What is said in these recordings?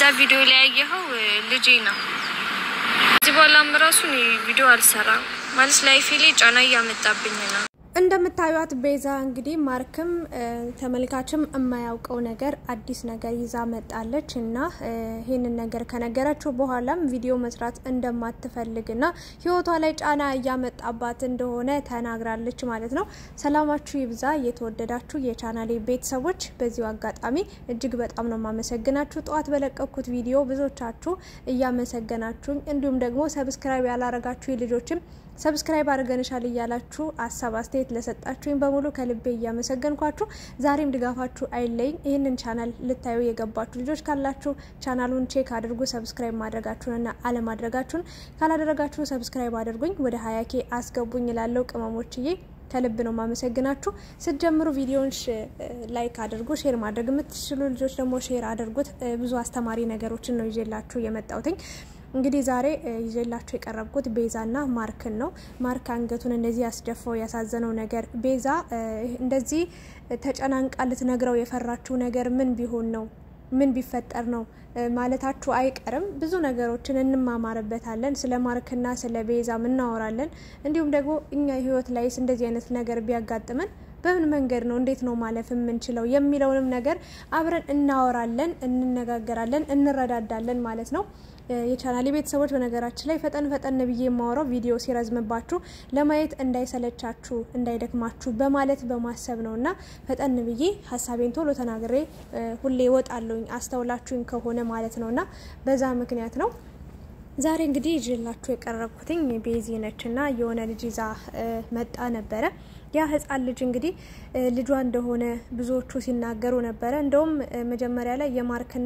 እዛ ቪዲዮ ላይ ያየኸው ልጄ ነው። እዚህ በኋላም ራሱ እኔ ቪዲዮ አልሰራም ማለት ላይፌ ላይ ጫና እያመጣብኝ ነው። እንደምታዩት ቤዛ እንግዲህ ማርክም ተመልካችም የማያውቀው ነገር አዲስ ነገር ይዛ መጣለች እና ይህንን ነገር ከነገረችው በኋላም ቪዲዮ መስራት እንደማትፈልግና ሕይወቷ ላይ ጫና እያመጣባት እንደሆነ ተናግራለች ማለት ነው። ሰላማችሁ ይብዛ የተወደዳችሁ የቻናሌ ቤተሰቦች፣ በዚሁ አጋጣሚ እጅግ በጣም ነው የማመሰግናችሁ። ጠዋት በለቀኩት ቪዲዮ ብዙዎቻችሁ እያመሰገናችሁኝ እንዲሁም ደግሞ ሰብስክራይብ ያላረጋችሁ ልጆችም ሰብስክራይብ አድርገንሻል እያላችሁ ሀሳብ አስተያየት ለሰጣችሁኝ በሙሉ ከልቤ እያመሰገንኳችሁ ዛሬም ድጋፋችሁ አይለይኝ። ይህንን ቻናል ልታዩ የገባችሁ ልጆች ካላችሁ ቻናሉን ቼክ አድርጉ። ሰብስክራይብ ማድረጋችሁንና አለማድረጋችሁን ካላደረጋችሁ ሰብስክራይብ አድርጉኝ፣ ወደ ሀያ ኬ አስገቡኝ ላለው ቅመሞችዬ ከልብ ነው ማመሰግናችሁ። ስትጀምሩ ቪዲዮን ላይክ አድርጉ። ሼር ማድረግ የምትችሉ ልጆች ደግሞ ሼር አድርጉት። ብዙ አስተማሪ ነገሮችን ነው ይዤላችሁ የመጣሁትኝ። እንግዲህ ዛሬ ይዤላችሁ የቀረብኩት ቤዛና ማርክን ነው። ማርክ አንገቱን እንደዚህ ያስደፋው ያሳዘነው ነገር ቤዛ እንደዚህ ተጨናንቃ ልትነግረው የፈራችው ነገር ምን ቢሆን ነው ምን ቢፈጠር ነው ማለታችሁ አይቀርም። ብዙ ነገሮችን እንማማርበታለን። ስለ ማርክና ስለ ቤዛም እናወራለን። እንዲሁም ደግሞ እኛ ህይወት ላይስ እንደዚህ አይነት ነገር ቢያጋጥመን በምን መንገድ ነው እንዴት ነው ማለፍ የምንችለው የሚለውንም ነገር አብረን እናወራለን፣ እንነጋገራለን፣ እንረዳዳለን ማለት ነው። የቻናሌ ቤተሰቦች በነገራችን ላይ ፈጠን ፈጠን ብዬ የማወራው ቪዲዮ ሲረዝምባችሁ ለማየት እንዳይሰለቻችሁ እንዳይደክማችሁ በማለት በማሰብ ነው እና ፈጠን ብዬ ሀሳቤን ቶሎ ተናግሬ ሁሌ እወጣለሁኝ አስተውላችሁኝ ከሆነ ማለት ነው እና በዛ ምክንያት ነው። ዛሬ እንግዲህ ይዤላችሁ የቀረብኩትኝ ቤዚ ነች እና የሆነ ልጅ ይዛ መጣ ነበረ። ያ ህጻን ልጅ እንግዲህ ልጇ እንደሆነ ብዙዎቹ ሲናገሩ ነበረ። እንደውም መጀመሪያ ላይ የማርክና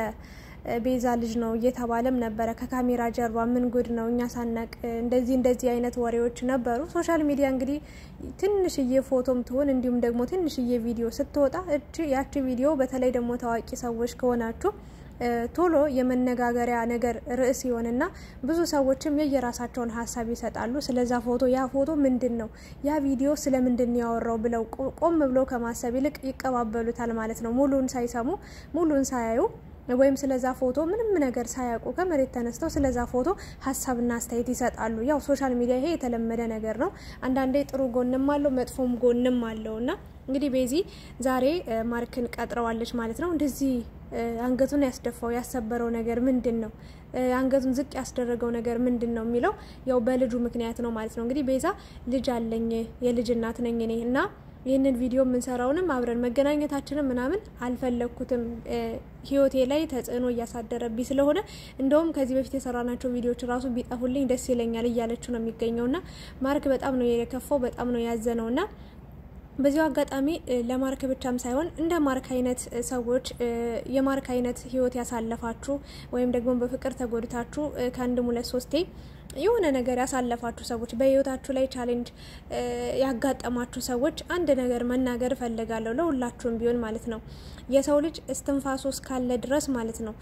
ቤዛ ልጅ ነው እየተባለም ነበረ። ከካሜራ ጀርባ ምን ጉድ ነው እኛ ሳናቅ እንደዚህ እንደዚህ አይነት ወሬዎች ነበሩ። ሶሻል ሚዲያ እንግዲህ ትንሽዬ ፎቶም ትሆን እንዲሁም ደግሞ ትንሽዬ ቪዲዮ ስትወጣ እጅ ያቺ ቪዲዮ በተለይ ደግሞ ታዋቂ ሰዎች ከሆናችሁ ቶሎ የመነጋገሪያ ነገር ርዕስ ይሆንና ብዙ ሰዎችም የየራሳቸውን ሀሳብ ይሰጣሉ። ስለዛ ፎቶ ያ ፎቶ ምንድን ነው ያ ቪዲዮ ስለምንድን ያወራው ብለው ቆም ብለው ከማሰብ ይልቅ ይቀባበሉታል ማለት ነው። ሙሉን ሳይሰሙ ሙሉን ሳያዩ ወይም ስለዛ ፎቶ ምንም ነገር ሳያውቁ ከመሬት ተነስተው ስለዛ ፎቶ ሀሳብና አስተያየት ይሰጣሉ። ያው ሶሻል ሚዲያ ይሄ የተለመደ ነገር ነው። አንዳንዴ ጥሩ ጎንም አለው መጥፎም ጎንም አለው እና እንግዲህ ቤዚ ዛሬ ማርክን ቀጥረዋለች ማለት ነው። እንደዚህ አንገቱን ያስደፋው ያሰበረው ነገር ምንድን ነው? አንገቱን ዝቅ ያስደረገው ነገር ምንድን ነው የሚለው ያው በልጁ ምክንያት ነው ማለት ነው። እንግዲህ ቤዛ ልጅ አለኝ የልጅ እናት ነኝ እኔ እና ይህንን ቪዲዮ የምንሰራውንም አብረን መገናኘታችንም ምናምን አልፈለግኩትም። ህይወቴ ላይ ተጽዕኖ እያሳደረብኝ ስለሆነ እንደውም ከዚህ በፊት የሰራናቸው ቪዲዮዎች ራሱ ቢጠፉልኝ ደስ ይለኛል እያለችው ነው የሚገኘው እና ማርክ በጣም ነው የከፋው፣ በጣም ነው ያዘነው እና በዚሁ አጋጣሚ ለማርክ ብቻም ሳይሆን እንደ ማርክ አይነት ሰዎች የማርክ አይነት ህይወት ያሳለፋችሁ ወይም ደግሞ በፍቅር ተጎድታችሁ ከአንድም ሁለት ሶስቴ የሆነ ነገር ያሳለፋችሁ ሰዎች በህይወታችሁ ላይ ቻሌንጅ ያጋጠማችሁ ሰዎች አንድ ነገር መናገር እፈልጋለሁ፣ ለሁላችሁም ቢሆን ማለት ነው። የሰው ልጅ እስትንፋሱ እስካለ ድረስ ማለት ነው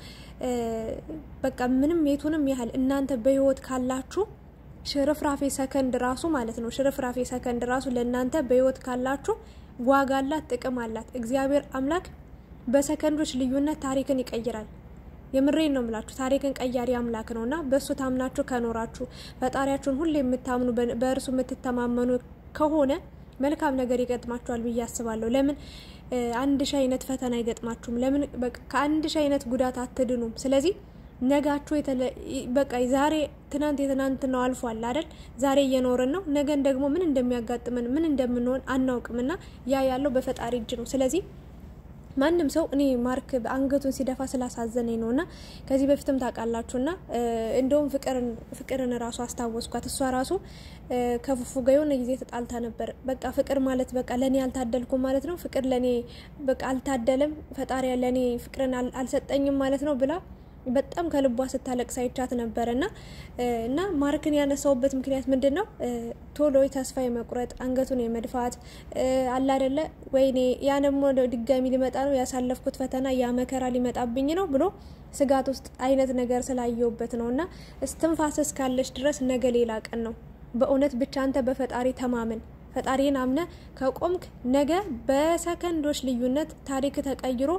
በቃ ምንም የቱንም ያህል እናንተ በህይወት ካላችሁ ሽርፍራፌ ሰከንድ ራሱ ማለት ነው ሽርፍራፌ ሰከንድ ራሱ ለእናንተ በህይወት ካላችሁ ዋጋ አላት፣ ጥቅም አላት። እግዚአብሔር አምላክ በሰከንዶች ልዩነት ታሪክን ይቀይራል። የምሬን ነው የምላችሁ። ታሪክን ቀያሪ አምላክ ነው እና በእሱ ታምናችሁ ከኖራችሁ ፈጣሪያችሁን ሁሌ የምታምኑ በእርሱ የምትተማመኑ ከሆነ መልካም ነገር ይገጥማችኋል ብዬ አስባለሁ። ለምን አንድ ሺህ አይነት ፈተና አይገጥማችሁም? ለምን ከአንድ ሺህ አይነት ጉዳት አትድኑም? ስለዚህ ነጋችሁ በቃ ዛሬ ትናንት የትናንት ነው አልፏል አይደል? ዛሬ እየኖርን ነው። ነገን ደግሞ ምን እንደሚያጋጥመን ምን እንደምንሆን አናውቅምና ያ ያለው በፈጣሪ እጅ ነው። ስለዚህ ማንም ሰው እኔ ማርክ አንገቱን ሲደፋ ስላሳዘነኝ ነው እና ከዚህ በፊትም ታውቃላችሁና እንደውም ፍቅርን ራሱ አስታወስኳት። እሷ ራሱ ከፉፉ ጋር የሆነ ጊዜ ተጣልታ ነበር። በቃ ፍቅር ማለት በቃ ለእኔ አልታደልኩም ማለት ነው፣ ፍቅር ለእኔ በቃ አልታደለም፣ ፈጣሪ ለእኔ ፍቅርን አልሰጠኝም ማለት ነው ብላ በጣም ከልቧ ስታለቅስ አይቻት ነበር እና እና ማርክን ያነሳውበት ምክንያት ምንድን ነው? ቶሎ ተስፋ የመቁረጥ አንገቱን የመድፋት አለ አይደለ? ወይኔ ያ ደግሞ ድጋሚ ሊመጣ ነው ያሳለፍኩት ፈተና ያ መከራ ሊመጣብኝ ነው ብሎ ስጋት ውስጥ አይነት ነገር ስላየውበት ነው እና እስትንፋስ እስካለች ድረስ ነገ ሌላ ቀን ነው። በእውነት ብቻ አንተ በፈጣሪ ተማመን። ፈጣሪን አምነ ከቆምክ ነገ በሰከንዶች ልዩነት ታሪክ ተቀይሮ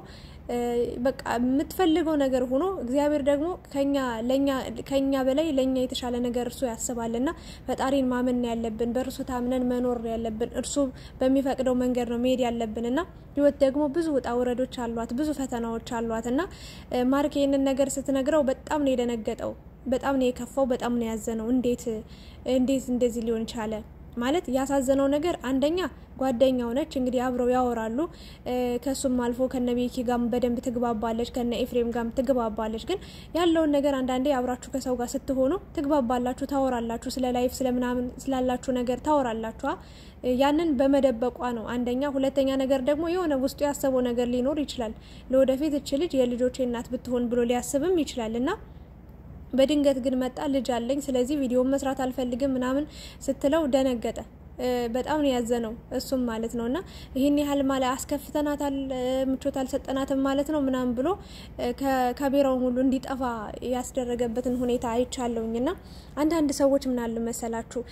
በቃ የምትፈልገው ነገር ሆኖ እግዚአብሔር ደግሞ ከኛ ለኛ ከኛ በላይ ለኛ የተሻለ ነገር እርሱ ያስባልና ፈጣሪን ማመን ያለብን በእርሱ ታምነን መኖር ያለብን እርሱ በሚፈቅደው መንገድ ነው መሄድ ያለብን እና ህይወት ደግሞ ብዙ ውጣ ውረዶች አሏት፣ ብዙ ፈተናዎች አሏት እና ማርክ ይህንን ነገር ስትነግረው በጣም ነው የደነገጠው። በጣም ነው የከፋው። በጣም ነው ያዘነው። እንዴት እንዴት እንደዚህ ሊሆን ቻለ? ማለት ያሳዘነው ነገር አንደኛ ጓደኛው ነች እንግዲህ አብረው ያወራሉ። ከሱም አልፎ ከነ ቤኪ ጋም በደንብ ትግባባለች፣ ከነ ኤፍሬም ጋም ትግባባለች። ግን ያለውን ነገር አንዳንዴ አብራችሁ ከሰው ጋር ስትሆኑ ትግባባላችሁ፣ ታወራላችሁ፣ ስለ ላይፍ ስለምናምን ስላላችሁ ነገር ታወራላችኋ። ያንን በመደበቋ ነው አንደኛ። ሁለተኛ ነገር ደግሞ የሆነ ውስጡ ያሰበው ነገር ሊኖር ይችላል። ለወደፊት እች ልጅ የልጆቼ እናት ብትሆን ብሎ ሊያስብም ይችላል እና በድንገት ግን መጣ ልጅ አለኝ፣ ስለዚህ ቪዲዮን መስራት አልፈልግም ምናምን ስትለው ደነገጠ። በጣም ነው ያዘነው እሱም ማለት ነው። እና ይህን ያህል ማለ አስከፍተናታል፣ ምቾት አልሰጠናትም ማለት ነው ምናምን ብሎ ከካሜራውን ሁሉ እንዲጠፋ ያስደረገበትን ሁኔታ አይቻለውኝ። እና አንዳንድ ሰዎች ምናሉ መሰላችሁ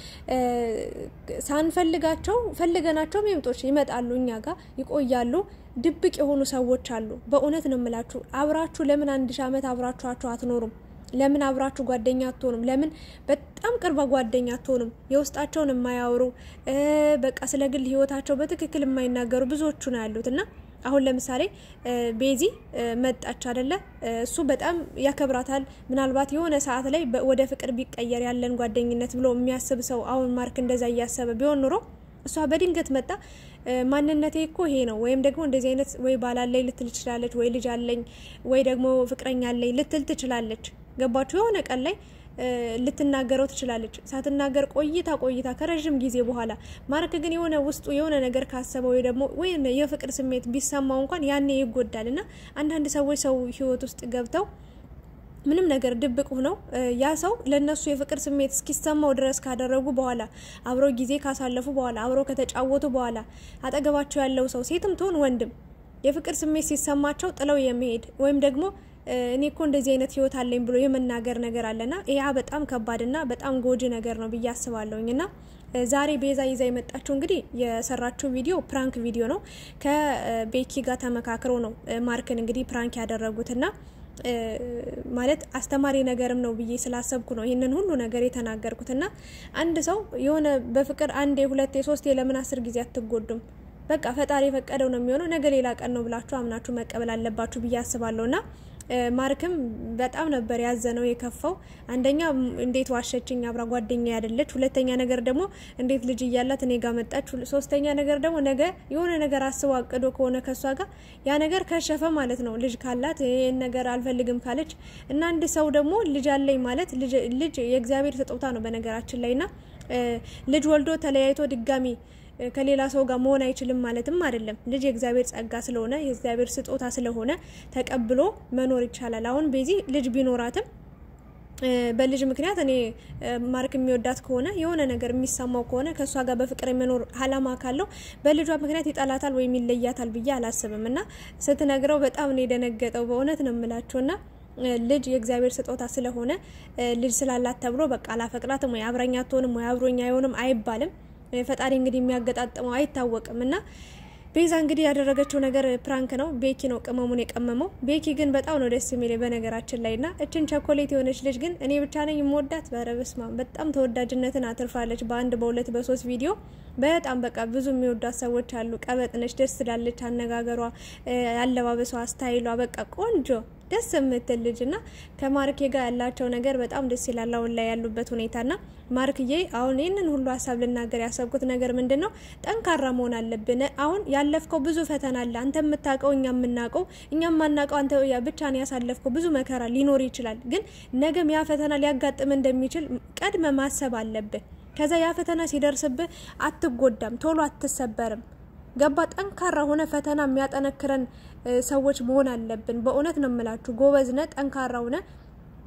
ሳንፈልጋቸው ፈልገናቸው ሚምጦች ይመጣሉ፣ እኛ ጋር ይቆያሉ። ድብቅ የሆኑ ሰዎች አሉ። በእውነት ነው የምላችሁ። አብራችሁ ለምን አንድ ሺህ ዓመት አብራችኋቸው አትኖሩም? ለምን አብራችሁ ጓደኛ አትሆኑም? ለምን በጣም ቅርባ ጓደኛ አትሆኑም? የውስጣቸውን የማያወሩ በቃ ስለ ግል ሕይወታቸው በትክክል የማይናገሩ ብዙዎቹ ነው ያሉት እና አሁን ለምሳሌ ቤዚ መጣች አደለ? እሱ በጣም ያከብራታል። ምናልባት የሆነ ሰዓት ላይ ወደ ፍቅር ቢቀየር ያለን ጓደኝነት ብሎ የሚያስብ ሰው አሁን ማርክ እንደዛ እያሰበ ቢሆን ኑሮ እሷ በድንገት መጣ ማንነቴ እኮ ይሄ ነው ወይም ደግሞ እንደዚህ አይነት ወይ ባላለኝ ልትል ትችላለች፣ ወይ ልጅ አለኝ፣ ወይ ደግሞ ፍቅረኛ አለኝ ልትል ትችላለች። ገባችሁ? የሆነ ቀን ላይ ልትናገረው ትችላለች። ሳትናገር ቆይታ ቆይታ ከረዥም ጊዜ በኋላ ማርክ ግን የሆነ ውስጡ የሆነ ነገር ካሰበ ወይ ደግሞ ወይ የፍቅር ስሜት ቢሰማው እንኳን ያኔ ይጎዳል። እና አንዳንድ ሰዎች ሰው ህይወት ውስጥ ገብተው ምንም ነገር ድብቅ ሆነው ያ ሰው ለነሱ የፍቅር ስሜት እስኪሰማው ድረስ ካደረጉ በኋላ አብረው ጊዜ ካሳለፉ በኋላ አብረው ከተጫወቱ በኋላ አጠገባቸው ያለው ሰው ሴትም ትሆን ወንድም የፍቅር ስሜት ሲሰማቸው ጥለው የመሄድ ወይም ደግሞ እኔ እኮ እንደዚህ አይነት ህይወት አለኝ ብሎ የመናገር ነገር አለና ያ በጣም ከባድና በጣም ጎጂ ነገር ነው ብዬ አስባለሁኝ እና ዛሬ ቤዛ ይዛ የመጣችው እንግዲህ የሰራችው ቪዲዮ ፕራንክ ቪዲዮ ነው። ከቤኪ ጋር ተመካክሮ ነው ማርክን እንግዲህ ፕራንክ ያደረጉትና ማለት አስተማሪ ነገርም ነው ብዬ ስላሰብኩ ነው ይህንን ሁሉ ነገር የተናገርኩት። እና አንድ ሰው የሆነ በፍቅር አንዴ ሁለቴ ሶስቴ ለምን አስር ጊዜ አትጎዱም? በቃ ፈጣሪ የፈቀደው ነው የሚሆነው። ነገ ሌላ ቀን ነው ብላችሁ አምናችሁ መቀበል አለባችሁ ብዬ አስባለሁ እና ማርክም በጣም ነበር ያዘነው የከፋው። አንደኛ እንዴት ዋሸችኝ፣ አብራ ጓደኛ ያደለች። ሁለተኛ ነገር ደግሞ እንዴት ልጅ እያላት እኔ ጋር መጣች። ሶስተኛ ነገር ደግሞ ነገ የሆነ ነገር አስቦ አቅዶ ከሆነ ከሷ ጋር ያ ነገር ከሸፈ ማለት ነው። ልጅ ካላት ይህን ነገር አልፈልግም ካለች እና አንድ ሰው ደግሞ ልጅ አለኝ ማለት ልጅ የእግዚአብሔር ስጦታ ነው በነገራችን ላይ ና ልጅ ወልዶ ተለያይቶ ድጋሚ ከሌላ ሰው ጋር መሆን አይችልም ማለትም አይደለም። ልጅ የእግዚአብሔር ጸጋ ስለሆነ የእግዚአብሔር ስጦታ ስለሆነ ተቀብሎ መኖር ይቻላል። አሁን ቤዚ ልጅ ቢኖራትም በልጅ ምክንያት እኔ ማርክ የሚወዳት ከሆነ የሆነ ነገር የሚሰማው ከሆነ ከእሷ ጋር በፍቅር የመኖር አላማ ካለው በልጇ ምክንያት ይጠላታል ወይም ይለያታል ብዬ አላስብም። እና ስትነግረው በጣም ነው የደነገጠው። በእውነት ነው የምላቸው ና ልጅ የእግዚአብሔር ስጦታ ስለሆነ ልጅ ስላላት ተብሎ በቃ አላፈቅራትም ወይ አብረኛ አትሆንም ወይ አብሮኛ አይሆንም አይባልም። ፈጣሪ እንግዲህ የሚያገጣጥመው አይታወቅም። እና ቤዛ እንግዲህ ያደረገችው ነገር ፕራንክ ነው። ቤኪ ነው ቅመሙን የቀመመው። ቤኪ ግን በጣም ነው ደስ የሚል በነገራችን ላይ ና እችን ቸኮሌት የሆነች ልጅ ግን እኔ ብቻ ነኝ የምወዳት። በረበስማ በጣም ተወዳጅነትን አትርፋለች። በአንድ በሁለት በሶስት ቪዲዮ በጣም በቃ ብዙ የሚወዷት ሰዎች አሉ። ቀበጥነች፣ ደስ ትላለች። አነጋገሯ፣ አለባበሷ፣ ስታይሏ በቃ ቆንጆ ደስ የምትል ልጅ ና ከማርኬ ጋር ያላቸው ነገር በጣም ደስ ይላል። አሁን ላይ ያሉበት ሁኔታ ና ማርክዬ፣ አሁን ይህንን ሁሉ ሀሳብ ልናገር ያሰብኩት ነገር ምንድን ነው? ጠንካራ መሆን አለብን። አሁን ያለፍከው ብዙ ፈተና አለ። አንተ የምታውቀው እኛ የምናውቀው እኛ የማናውቀው አንተ ብቻ ነው ያሳለፍከው። ብዙ መከራ ሊኖር ይችላል፣ ግን ነገም ያ ፈተና ሊያጋጥም እንደሚችል ቀድመ ማሰብ አለብህ። ከዛ ያ ፈተና ሲደርስብህ አትጎዳም፣ ቶሎ አትሰበርም። ገባ ጠንካራ ሆነ ፈተና የሚያጠነክረን ሰዎች መሆን አለብን። በእውነት ነው የምላችሁ። ጎበዝነ ጠንካራ ሆነ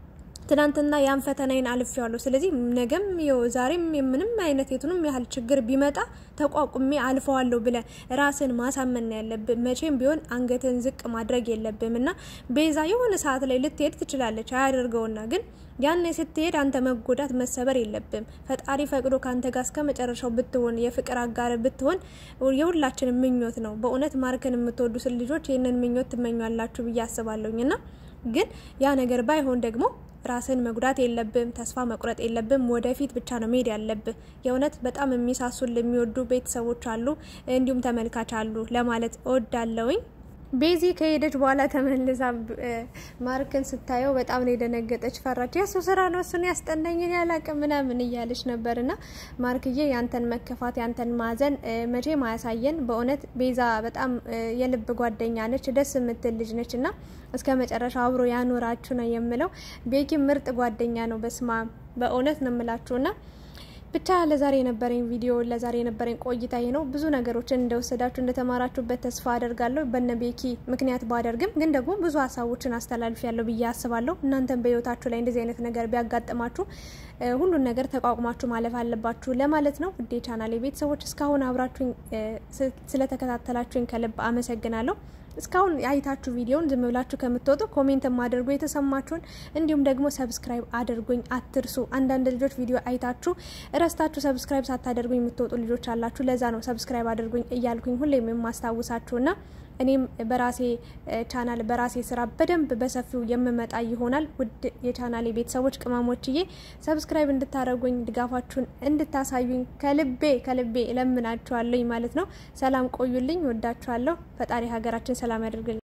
ትናንትና ያን ፈተናዬን አልፌዋለሁ። ስለዚህ ነገም ዛሬም ምንም አይነት የቱንም ያህል ችግር ቢመጣ ተቋቁሜ አልፈዋለሁ ብለን ራስን ማሳመን ነው ያለብን። መቼም ቢሆን አንገትን ዝቅ ማድረግ የለብም እና ቤዛ የሆነ ሰዓት ላይ ልትሄድ ትችላለች አያደርገውና ግን ያን ስትሄድ አንተ መጎዳት መሰበር የለብም። ፈጣሪ ፈቅዶ ከአንተ ጋር እስከ መጨረሻው ብትሆን የፍቅር አጋር ብትሆን የሁላችንም ምኞት ነው። በእውነት ማርክን የምትወዱት ልጆች ይህንን ምኞት ትመኛላችሁ ብዬ አስባለሁኝ እና ግን ያ ነገር ባይሆን ደግሞ ራስን መጉዳት የለብም። ተስፋ መቁረጥ የለብም። ወደፊት ብቻ ነው መሄድ ያለብህ። የእውነት በጣም የሚሳሱን የሚወዱ ቤተሰቦች አሉ፣ እንዲሁም ተመልካች አሉ ለማለት እወዳለሁኝ። ቤዚ ከሄደች በኋላ ተመልሳ ማርክን ስታየው በጣም ነው የደነገጠች፣ ፈራች። የሱ ስራ ነው እሱን ያስጠናኝን ያላቅም ምናምን እያለች ነበር። እና ማርክዬ ያንተን መከፋት ያንተን ማዘን መቼም አያሳየን። በእውነት ቤዛ በጣም የልብ ጓደኛ ነች፣ ደስ የምትል ልጅ ነች እና እስከ መጨረሻ አብሮ ያኖራችሁ ነው የምለው። ቤኪ ምርጥ ጓደኛ ነው። በስማ በእውነት ነው የምላችሁ እና ብቻ ለዛሬ የነበረኝ ቪዲዮ ለዛሬ የነበረኝ ቆይታ ይሄ ነው። ብዙ ነገሮችን እንደወሰዳችሁ እንደተማራችሁበት ተስፋ አደርጋለሁ። በነ ቤኪ ምክንያት ባደርግም ግን ደግሞ ብዙ ሀሳቦችን አስተላልፍ ያለው ብዬ አስባለሁ። እናንተም በህይወታችሁ ላይ እንደዚህ አይነት ነገር ቢያጋጥማችሁ ሁሉን ነገር ተቋቁማችሁ ማለፍ አለባችሁ ለማለት ነው። ውዴ ቻናሌ ቤተሰቦች እስካሁን አብራችሁኝ ስለተከታተላችሁኝ ከልብ አመሰግናለሁ። እስካሁን አይታችሁ ቪዲዮን ዝም ብላችሁ ከምትወጡ ኮሜንት ማድርጉ የተሰማችሁን፣ እንዲሁም ደግሞ ሰብስክራይብ አድርጉኝ አትርሱ። አንዳንድ ልጆች ቪዲዮ አይታችሁ እረስታችሁ ሰብስክራይብ ሳታደርጉኝ የምትወጡ ልጆች አላችሁ። ለዛ ነው ሰብስክራይብ አድርጉኝ እያልኩኝ ሁሌም የማስታውሳችሁና እኔም በራሴ ቻናል በራሴ ስራ በደንብ በሰፊው የምመጣ ይሆናል። ውድ የቻናሌ ቤተሰቦች ቅመሞችዬ ሰብስክራይብ እንድታደርጉኝ ድጋፋችሁን እንድታሳዩኝ ከልቤ ከልቤ እለምናችኋለኝ ማለት ነው። ሰላም ቆዩልኝ። ወዳችኋለሁ። ፈጣሪ ሀገራችን ሰላም ያደርግልኝ።